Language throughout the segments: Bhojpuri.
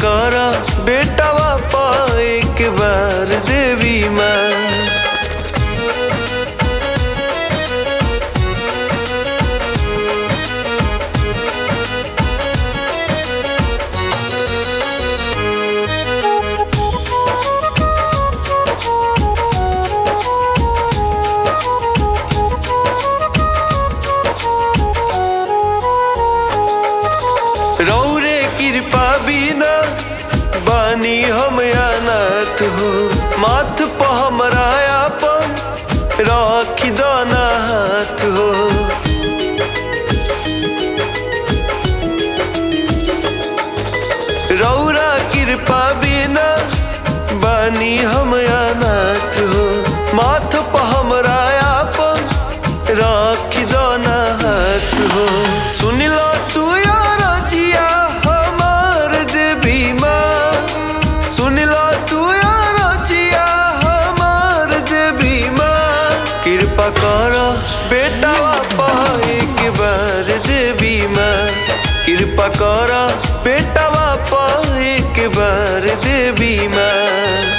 कर बेटवा पा एक बार देवी माँ रौरे कृपा बिना बानी हम अनाथ हो माथ पर हमरा अपन रख दाना हाथ हो रौरा कृपा बिना बानी हम अनाथ हो माथ पर हमरा अपन रख दाना हाथ हो सुन लो तू यार जिया हमार देवी माँ सुन लो तू यार जिया हमार देवी माँ कृपा कर बेटा पा एक बार देवी माँ कृपा कर बेटा पा एक बार देवी माँ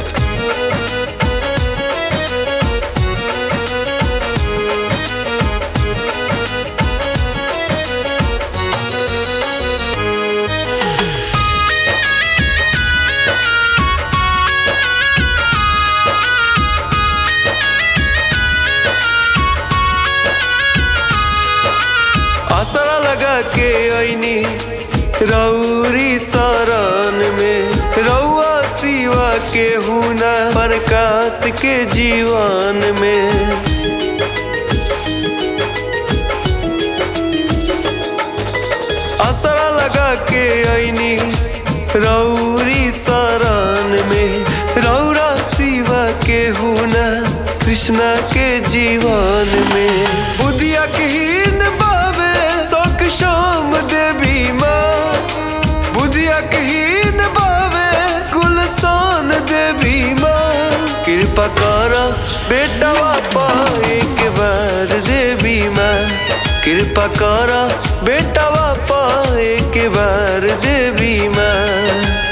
आसरा लगा के ऐनी रौरी शरण में रौआ सिवा के हुना प्रकाश के जीवन में आसरा लगा के ऐनी रौरी शरण में रौरा सिवा के हुना कृष्णा के जीवन में बुधिया के हीन बाबे शोक शाम देवी माँ बुधिया के हीन बाबे गुलसान देवी माँ कृपा कर बेटा पा एक बार देवी माँ कृपा कर बेटा पा एक बार देवी माँ